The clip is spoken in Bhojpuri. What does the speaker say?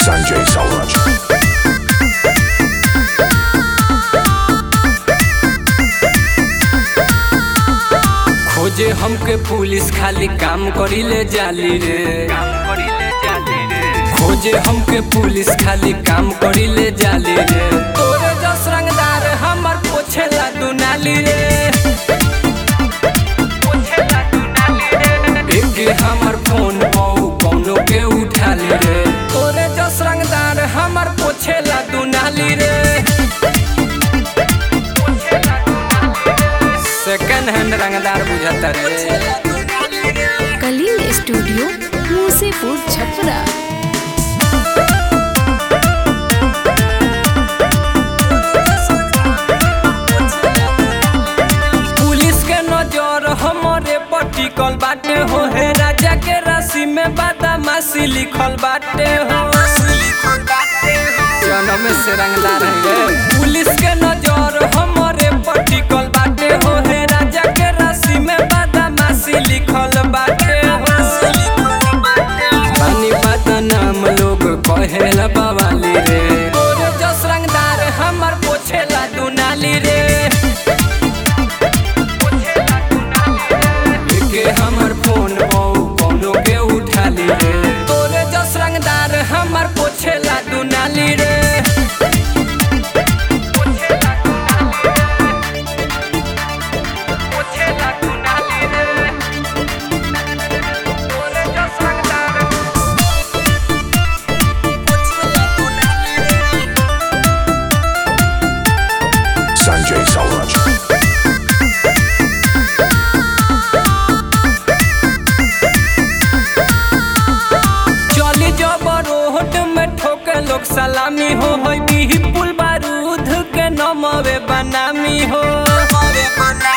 Sanjay Sauraj. खोजे हमके पुलिस खाली काम करीले जाली रे खोजे हमके पुलिस खाली काम करीले जाली रे तोरे जस रंगदार हमर पोछेला दुनाली रे एके हमर फोन पाऊ कौनो के उठाली रे तोरे जस रंगदार हमर पोछेला दुनाली रे सेकंड हैंड रंगदार बुझाता रे कलिंग स्टूडियो मूसेपुर छपरा पुलिस के नजर हमरे पर टिकल बाटे हो हे राजा के राशि में बदमाशी लिखल बाटे हो जन्म से रंगदार है रे। पुलिस के नजर हमरे पर टिकल बाटे हो हे राजा के राशि में बदमाशी लिखल बाटे हो पानी पाता नाम लोग कहेला बवाली रे तोरे जस रंगदार हमर पोछेला दुनाली रे के हमर फोन बहु कोनो के उठाली रे तोरे जस रंगदार हमर पोछेला दुनाली रे Sanjay Sauraj. चली जब रोड में ठोके लोग सलामी हो होई बिही पुल बारूद के नमवे बनामी हो